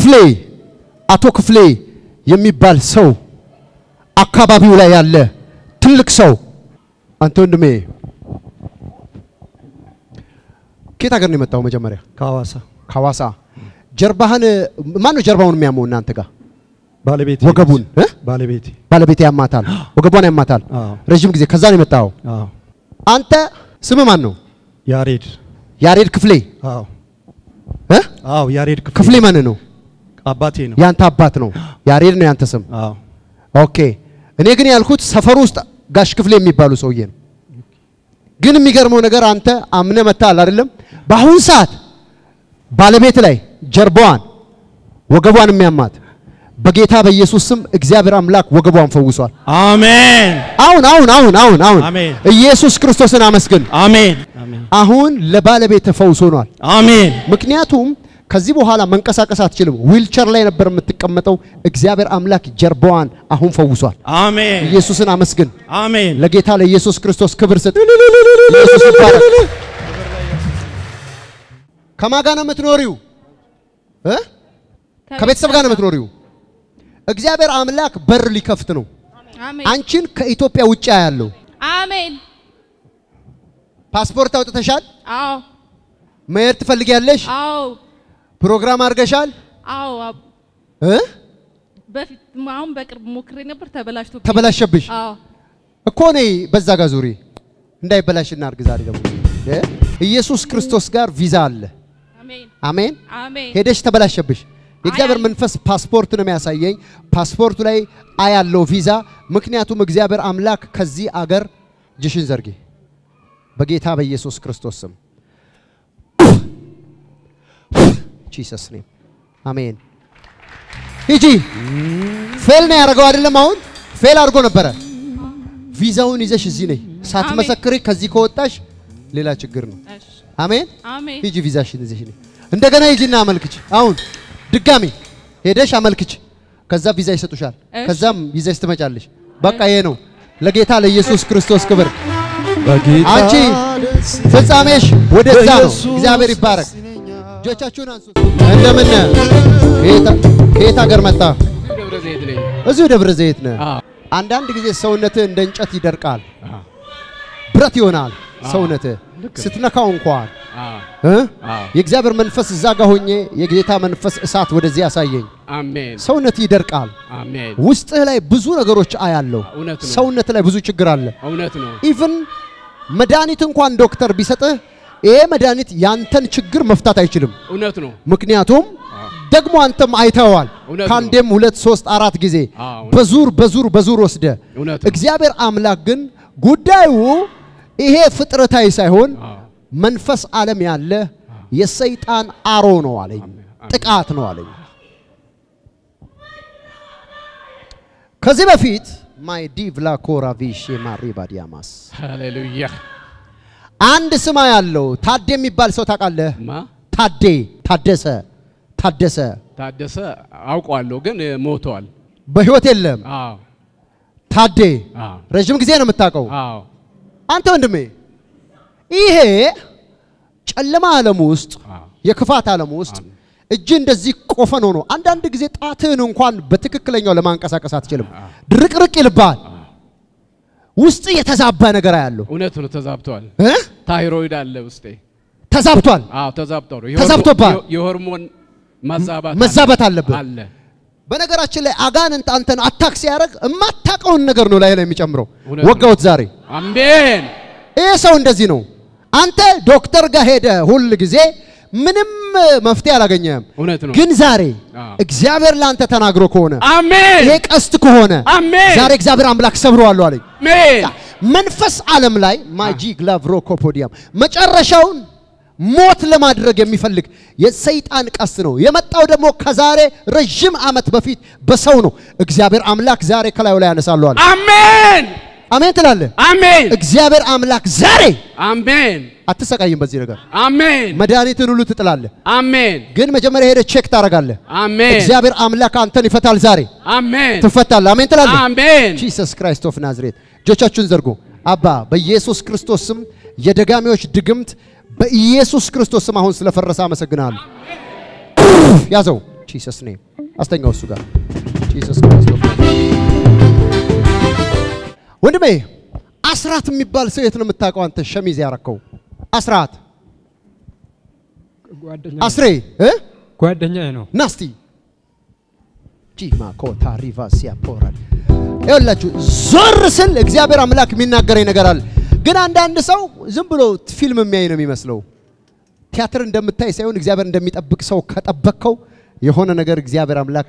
ክፍሌ አቶ ክፍሌ የሚባል ሰው አካባቢው ላይ ያለ ትልቅ ሰው አንተ ወንድሜ ከየት ሀገር ነው የመጣው? መጀመሪያ ከሐዋሳ ከሐዋሳ። ጀርባህን ማን ነው ጀርባውን የሚያመው እናንተ ጋር? ባለቤቴ ወገቡን እ? ባለቤቴ ባለቤቴ ያማታል፣ ወገቧን ያማታል አዎ ረዥም ጊዜ። ከዛ ነው የመጣው። አዎ አንተ ስም ማን ነው? ያሬድ ያሬድ ክፍሌ አዎ እ? አዎ ያሬድ ክፍሌ ክፍሌ ማን ነው? አባቴ ነው ያንተ አባት ነው። ያሬድ ነው ያንተ ስም። አዎ ኦኬ። እኔ ግን ያልኩት ሰፈሩ ውስጥ ጋሽ ክፍሌ የሚባሉ ሰውዬ ነው። ግን የሚገርመው ነገር አንተ አምነ መታል አይደለም። በአሁን ሰዓት ባለቤት ላይ ጀርባዋን ወገቧን የሚያማት በጌታ በኢየሱስ ስም እግዚአብሔር አምላክ ወገቧን ፈውሷል። አሜን አሁን አሁን አሁን አሁን አሁን አሜን። ኢየሱስ ክርስቶስን አመስግን። አሜን አሜን አሁን ለባለቤት ፈውስ ሆኗል። አሜን ምክንያቱም ከዚህ በኋላ መንቀሳቀስ አትችልም። ዊልቸር ላይ ነበር የምትቀመጠው። እግዚአብሔር አምላክ ጀርባዋን አሁን ፈውሷል። አሜን ኢየሱስን አመስግን። አሜን ለጌታ ለኢየሱስ ክርስቶስ ክብር ስጥ። ኢየሱስ ይባረክ። ከማን ጋር ነው የምትኖሪው? እ? ከቤተሰብ ጋር ነው የምትኖሪው? እግዚአብሔር አምላክ በር ሊከፍት ነው። አሜን አንቺን ከኢትዮጵያ ውጭ ያለው አሜን። ፓስፖርት አውጥተሻል? አዎ መሄድ ትፈልጊያለሽ? አዎ ፕሮግራም አድርገሻል? አዎ አብ- እ? በፊት አሁን በቅርብ ሞክሬ ነበር ተበላሽቶ ተበላሸብሽ አዎ እኮ ነይ በዛ ጋር ዙሪ እንዳይበላሽ እናድርግ። ዛሬ ደግሞ እ? ኢየሱስ ክርስቶስ ጋር ቪዛ አለ። አሜን አሜን። አሜን ሄደሽ ተበላሸብሽ። የእግዚአብሔር አያል- መንፈስ ፓስፖርት ነው የሚያሳየኝ። ፓስፖርቱ ላይ አያለው ቪዛ። ምክንያቱም እግዚአብሔር አምላክ ከዚህ አገር እጅሽን ዘርጊ በጌታ በኢየሱስ ክርስቶስ ስም ጂሰስ ኔም አሜን። ሂጂ። ፌል ነው ያደረገው አይደለም? አሁን ፌል አድርጎ ነበረ። ቪዛውን ይዘሽ እዚህ ነይ። ሳትመሰክሪ ከዚህ ከወጣሽ ሌላ ችግር ነው። እሺ አሜን። አሜን ሂጂ ቪዛሽን ይዘሽ ነይ። እንደገና ሂጂና አመልክች። አሁን ድጋሚ ሄደሽ አመልክች። ከዛ ቪዛ ይሰጡሻል። እሺ። ከዛም ይዘሽ ትመጫለሽ። በቃ ይሄ ነው። ለጌታ ለኢየሱስ ክርስቶስ ክብር። በጌታ አንቺ ደስ ፍጻሜሽ ወደዛ ነው። በኢየሱስ እግዚአብሔር ይባረክ። ደስ ይለኛል። እጆቻችሁን አንሱ። እንደምን ነህ? ከየት- ከየት ሀገር መጣ? ደብረ ዘይት ነኝ። እዚሁ ደብረ ዘይት ነህ። አዎ። አንዳንድ ጊዜ ሰውነትህ እንደ እንጨት ይደርቃል፣ ብረት ይሆናል። ሰውነትህ ስትነካው እንኳን አዎ። እ? አዎ። የእግዚአብሔር መንፈስ እዛ ጋር ሆኜ የጌታ መንፈስ እሳት ወደዚህ ያሳየኝ። አሜን ሰውነት ይደርቃል። አሜን። ውስጥህ ላይ ብዙ ነገሮች አያለሁ። እውነት ነው። ሰውነት ላይ ብዙ ችግር አለ። እውነት ነው። ኢቭን መድኃኒት እንኳን ዶክተር ቢሰጥህ ይሄ መድኃኒት ያንተን ችግር መፍታት አይችልም። እውነት ነው። ምክንያቱም ደግሞ አንተም አይተዋል። እውነት ነው። ከአንዴም ሁለት ሶስት አራት ጊዜ አዎ፣ እውነት በዙር በዙር በዙር ወስደ እውነት ነው። እግዚአብሔር አምላክ ግን ጉዳዩ ይሄ ፍጥረታዊ ሳይሆን አዎ። መንፈስ ዓለም ያለ የሰይጣን አሮ ነው አለኝ፣ ጥቃት ነው አለኝ። ከዚህ በፊት ማይ ዲቭላ ኮራቪሽ ማሪባዲያማስ ሃሌሉያ። አንድ ስማ ያለው ታዴ የሚባል ሰው ታውቃለህ? ማ ታዴ ታደሰ ታደሰ ታደሰ አውቀዋለሁ፣ ግን እ፣ ሞተዋል። በህይወት የለም። አዎ ታዴ አዎ ረዥም ጊዜ ነው የምታውቀው። አዎ አንተ ወንድሜ ይሄ ጨለማ ዓለም ውስጥ አዎ የክፋት ዓለም ውስጥ እጅ እንደዚህ ቆፈን ሆኖ አንዳንድ ጊዜ ጣትህን እንኳን በትክክለኛው ለማንቀሳቀስ አትችልም። ድርቅርቅ ይልብሃል። ውስጥ የተዛባ ነገር ያለው እውነት ነው። ተዛብቷል። እ? ታይሮይድ አለ ውስጤ። ተዛብቷል። አዎ ተዛብቷል። ተዛብቶብሃል? የሆርሞን መዛባት መዛባት አለብህ። አለ። በነገራችን ላይ አጋንንት አንተን አታክ ሲያደርግ የማታውቀውን ነገር ነው ላይ ላይ የሚጨምረው። እውነት ነው። ወጋውት ዛሬ አሜን ይህ ሰው እንደዚህ ነው። አንተ ዶክተር ጋር ሄደ ሁል ጊዜ ምንም መፍትሄ አላገኘህም። እውነት ነው። ግን ዛሬ አዎ። እግዚአብሔር ለአንተ ተናግሮ ከሆነ አሜን ይሄ ቀስት ከሆነ አሜን ዛሬ እግዚአብሔር አምላክ ሰብረዋለሁ አለኝ። አሜን መንፈስ ዓለም ላይ ማጂክ ላቭሮኮፖዲያም መጨረሻውን ሞት ለማድረግ የሚፈልግ የሰይጣን ቀስት ነው። የመጣው ደግሞ ከዛሬ ረዥም ዓመት በፊት በሰው ነው። እግዚአብሔር አምላክ ዛሬ ከላዩ ላይ ያነሳለሁ አለ። አሜን አሜን ትላለህ። አሜን እግዚአብሔር አምላክ ዛሬ አሜን አትሰቃይም በዚህ ነገር አሜን መድኃኒትን ሁሉ ትጥላለህ። አሜን ግን መጀመሪያ ሄደህ ቼክ ታደርጋለህ። አሜን እግዚአብሔር አምላክ አንተን ይፈታል። ዛሬ አሜን ትፈታለህ። አሜን ትላለህ። አሜን ጂሰስ ክራይስት ኦፍ ናዝሬት እጆቻችሁን ዘርጉ። አባ በኢየሱስ ክርስቶስ ስም የደጋሚዎች ድግምት በኢየሱስ ክርስቶስ ስም አሁን ስለፈረሰ አመሰግናለሁ። ያዘው ጂሰስ ኔም አስተኛው እሱ ጋር ጂሰስ ክራይስት ኦፍ ወንድሜ አስራት የሚባል ሰው የት ነው የምታውቀው አንተ ሸሚዝ ያረከው አስራት ጓደኛ አስሬ እ ጓደኛዬ ነው። ናስቲ ጂማ ኮታ ሪቫ ሲያፖራል ይኸውላችሁ ዞር ስል እግዚአብሔር አምላክ የሚናገረኝ ነገር አለ። ግን አንዳንድ ሰው ዝም ብሎ ፊልም የሚያይ ነው የሚመስለው። ቲያትር እንደምታይ ሳይሆን እግዚአብሔር እንደሚጠብቅ ሰው ከጠበቅከው የሆነ ነገር እግዚአብሔር አምላክ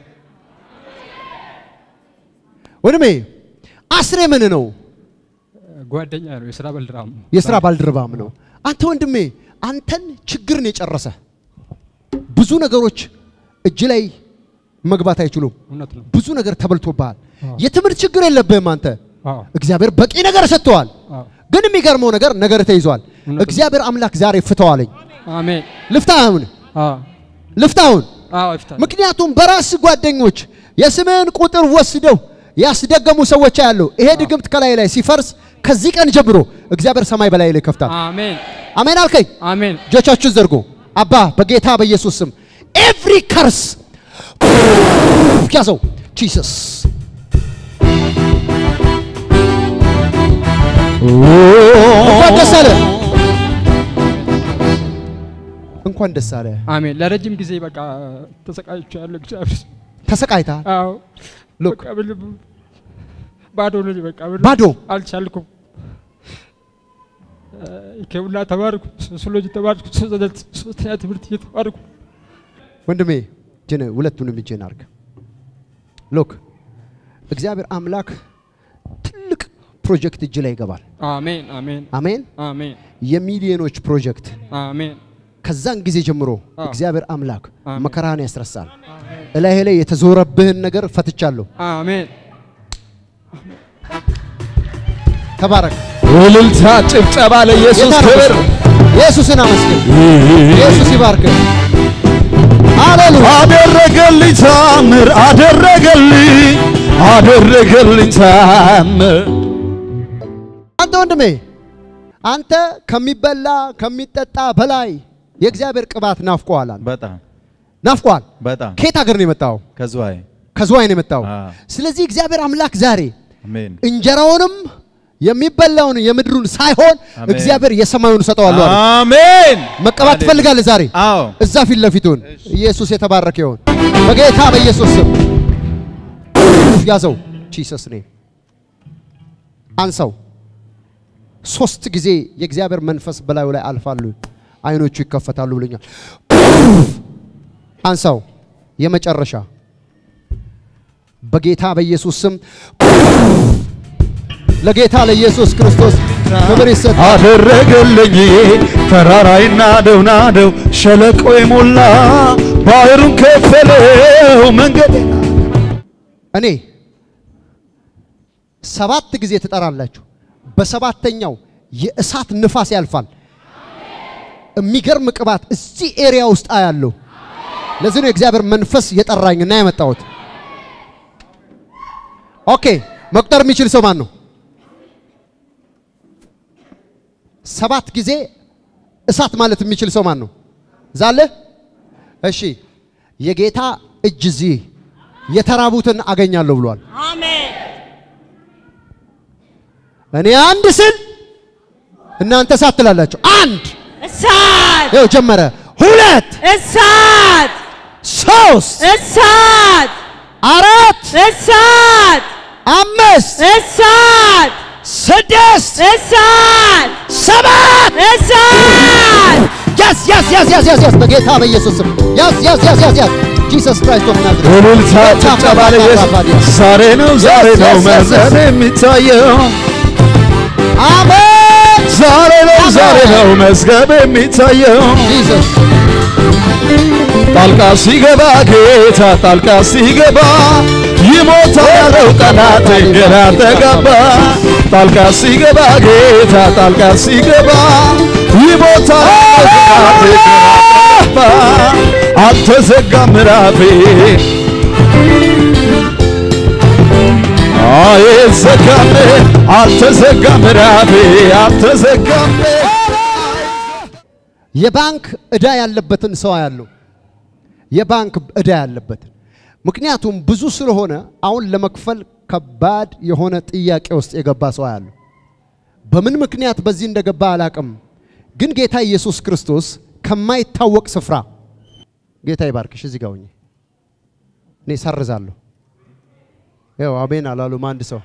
ወንድሜ አስሬ ምን ነው? ጓደኛ ነው። የስራ ባልደረባም ነው። የስራ ባልደረባም ነው። አንተ ወንድሜ አንተን ችግርን የጨረሰ ብዙ ነገሮች እጅ ላይ መግባት አይችሉም። እውነት ነው። ብዙ ነገር ተበልቶብሃል። አዎ። የትምህርት ችግር የለብህም አንተ። አዎ እግዚአብሔር በቂ ነገር ሰጥተዋል። አዎ። ግን የሚገርመው ነገር ነገር ተይዟል። እውነት ነው። እግዚአብሔር አምላክ ዛሬ ፍተዋለኝ። አሜን። ልፍታውን አዎ ልፍታውን። አዎ ይፍታል። ምክንያቱም በራስ ጓደኞች የስምህን ቁጥር ወስደው ያስደገሙ ሰዎች ያለው ይሄ ድግምት ከላይ ላይ ሲፈርስ ከዚህ ቀን ጀምሮ እግዚአብሔር ሰማይ በላይ ላይ ከፍታል። አሜን አሜን አልከኝ። አሜን እጆቻችሁን ዘርጎ አባ በጌታ በኢየሱስ ስም ኤቭሪ ከርስ ያዘው ጂሰስ እንኳን ደስ አለ እንኳን ደስ አለ አሜን። ለረጅም ጊዜ በቃ ተሰቃይቻለሁ። እግዚአብሔር ተሰቃይተሃል አዎ ሉክ በቃ ምንም ባዶ ነኝ። በቃ ምንም ባዶ አልቻልኩም። ከቡና ተማርኩ፣ ሶሲዮሎጂ ተማርኩ፣ ሶስተኛ ትምህርት እየተማርኩ ወንድሜ እጅን ሁለቱንም እጅን አርግ ሉክ እግዚአብሔር አምላክ ትልቅ ፕሮጀክት እጅ ላይ ይገባል አሜን አሜን አሜን አሜን የሚሊዮኖች ፕሮጀክት አሜን ከዛን ጊዜ ጀምሮ አዎ። እግዚአብሔር አምላክ አሜን። መከራህን ያስረሳል። እላይህ ላይ የተዞረብህን ነገር ፈትቻለሁ። አሜን። ተባረክ። እልልታ፣ ጭብጨባ ለኢየሱስ ጌታ ነው ክብር። ምስክር። ኢየሱስን አመስግን። ኢየሱስ ይባርክ። ሃሌሉያ። አደረገልኝ ታምር፣ አደረገልኝ፣ አደረገልኝ ታምር። አንተ ወንድሜ አንተ ከሚበላ ከሚጠጣ በላይ የእግዚአብሔር ቅባት ናፍቆሃል። አንተ በጣም ናፍቆሃል። በጣም ከየት ሀገር ነው የመጣው? ከዝዋይ ከዝዋይ ነው የመጣው። አዎ። ስለዚህ እግዚአብሔር አምላክ ዛሬ አሜን እንጀራውንም የሚበላውን የምድሩን ሳይሆን አሜን። እግዚአብሔር የሰማዩን ሰጠዋለሁ አለ። አሜን መቀባት ትፈልጋለህ ዛሬ? አዎ እዛ ፊት ለፊቱን ኢየሱስ የተባረከ ይሁን። በጌታ በኢየሱስ ስም ያዘው። ጂሰስ ኔም አንሳው። ሶስት ጊዜ የእግዚአብሔር መንፈስ በላዩ ላይ አልፋሉ፣ አይኖቹ ይከፈታሉ ብሎኛል። አንሳው። የመጨረሻ በጌታ በኢየሱስ ስም ለጌታ ለኢየሱስ ክርስቶስ ክብር ይሰጥ። አደረገልኝ ተራራይና ናደው ናደው ሸለቆ የሞላ ባህሩን ከፈለው መንገድ እኔ ሰባት ጊዜ ትጠራላችሁ። በሰባተኛው የእሳት ንፋስ ያልፋል። የሚገርም ቅባት እዚህ ኤሪያ ውስጥ አያለሁ። ለዚህ ነው የእግዚአብሔር መንፈስ የጠራኝና የመጣሁት። ኦኬ፣ መቁጠር የሚችል ሰው ማን ነው? ሰባት ጊዜ እሳት ማለት የሚችል ሰው ማን ነው? ዛለ እሺ፣ የጌታ እጅ እዚህ የተራቡትን አገኛለሁ ብሏል። አሜን እኔ አንድ ስል እናንተ እሳት ትላላችሁ። አንድ እሳት ይኸው ጀመረ። ሁለት፣ እሳት ሶስት፣ እሳት አራት፣ እሳት አምስት፣ እሳት ስድስት፣ እሳት ሰባት እሳት ያዝ ያዝ ያዝ ያዝ ያዝ ያዝ በጌታ በኢየሱስ ስም ያዝ ያዝ ያዝ ያዝ ያዝ ጂሰስ ክራይስት ኦፍ ናዝሬት እልልታ ጭብጨባ ለኢየሱስ ዛሬ ነው ዛሬ ነው Yes, yes, yes, መዘን yes. የሚታየው አሜን ዛሬ ነው ዛሬ ነው መዝገብ የሚታየው ጂሰስ ጣልቃ ሲገባ ጌታ ጣልቃ ሲገባ ይሞታል ያለው ጠላት ግራ ተጋባ ጣልቃ ሲገባ ጌታ ጣልቃ ሲገባ ይሞታል ያለው ጠላት ግራ ተጋባ አልተዘጋም ምዕራፌ አይዘጋም አልተዘጋም ምዕራፌ አልተዘጋም የባንክ ዕዳ ያለበትን ሰው ያለው የባንክ ዕዳ ያለበትን። ምክንያቱም ብዙ ስለሆነ አሁን ለመክፈል ከባድ የሆነ ጥያቄ ውስጥ የገባ ሰው ያለው በምን ምክንያት በዚህ እንደገባ አላቅም። ግን ጌታ ኢየሱስ ክርስቶስ ከማይታወቅ ስፍራ ጌታ ይባርክሽ። እዚህ ጋር ሆኜ እኔ ሰርዛለሁ። ያው አሜን አላሉም አንድ ሰው።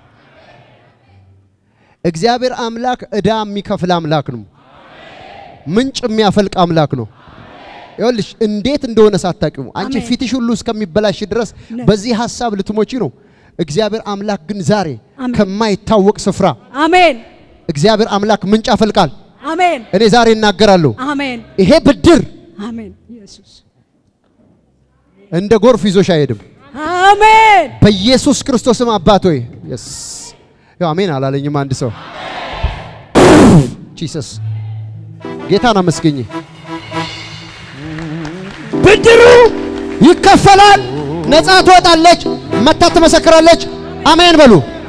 እግዚአብሔር አምላክ ዕዳ የሚከፍል አምላክ ነው። ምንጭ የሚያፈልቅ አምላክ ነው። ይኸውልሽ እንዴት እንደሆነ ሳታውቂው አንቺ አሜን። ፊትሽ ሁሉ እስከሚበላሽ ድረስ በዚህ ሀሳብ ልትሞቺ ነው። እግዚአብሔር አምላክ ግን ዛሬ አሜን። ከማይታወቅ ስፍራ አሜን እግዚአብሔር አምላክ ምንጭ ያፈልቃል። አሜን እኔ ዛሬ እናገራለሁ። አሜን ይሄ ብድር አሜን ኢየሱስ እንደ ጎርፍ ይዞሽ አይሄድም። አሜን በኢየሱስ ክርስቶስም አባት ሆይ የስ ያው አሜን አላለኝም አንድ ሰው ጂሰስ ጌታን አመስገኝ። ብድሩ ይከፈላል። ነፃ ትወጣለች። መታ ትመሰክራለች። አሜን በሉ።